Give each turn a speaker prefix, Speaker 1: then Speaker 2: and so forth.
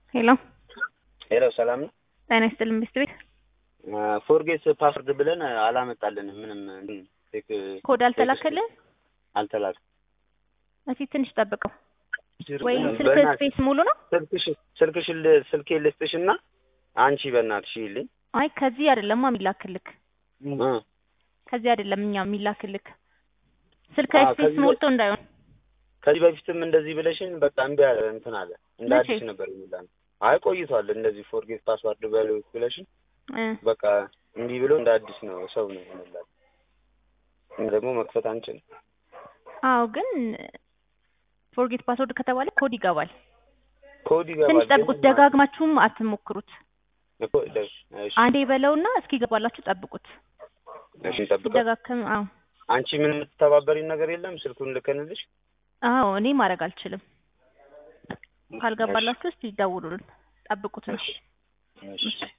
Speaker 1: ሄሎ
Speaker 2: ሄሎ ሰላም ነው።
Speaker 1: ጤና ይስጥልን ሚስት ቤት
Speaker 2: ፎርጌት ፓስወርድ ብለን አላመጣልንም። ምንም ቴክ
Speaker 1: ኮድ አልተላከልህ?
Speaker 2: አልተላከ
Speaker 1: እስኪ ትንሽ ጠብቀው። ወይ ስልክ
Speaker 2: በእናትሽ
Speaker 1: ስፔስ ሙሉ ነው?
Speaker 2: ስልክሽ ስልክሽ ስልኬ ልስጥሽና አንቺ በእናትሽ ይልኝ
Speaker 1: አይ ከዚህ አይደለማ የሚላክልክ
Speaker 2: እ
Speaker 1: ከዚህ አይደለም እኛ የሚላክልክ ስልክ
Speaker 2: አዎ፣
Speaker 1: ስፔስ
Speaker 2: ከዚህ
Speaker 1: ሞልቶ እንዳይሆን
Speaker 2: ከዚህ በፊትም እንደዚህ ብለሽን በቃ እምቢ አለ እንትን አለ እንደ
Speaker 1: መቼ?
Speaker 2: አዲስ ነበር የሚላል። አይ ቆይቷል። እንደዚህ ፎርጌት ፓስዋርድ በሉ ብለሽን
Speaker 1: እ
Speaker 2: በቃ እምቢ ብሎ እንደ አዲስ ነው ሰው ነው ይሆንላል። ደግሞ መክፈት አንችልም።
Speaker 1: አዎ ግን ፎርጌት ፓስወርድ ከተባለ ኮድ ይገባል።
Speaker 2: ኮድ ይገባል።
Speaker 1: ትንሽ
Speaker 2: ግን
Speaker 1: ጠብቁት፣ ደጋግማችሁም አትሞክሩት።
Speaker 2: እኮ እሺ፣ እሺ፣
Speaker 1: አንዴ በለውና እስኪገባላችሁ ጠብቁት።
Speaker 2: እሺ፣ እንጠብቀው።
Speaker 1: ሲደጋግም አዎ
Speaker 2: አንቺ ምን የምትተባበሪን ነገር የለም? ስልኩን ልከንልሽ
Speaker 1: አዎ እኔ ማድረግ አልችልም። ካልገባላችሁ እስቲ ደውሉልን፣ ጠብቁት ነው።
Speaker 2: እሺ፣ እሺ።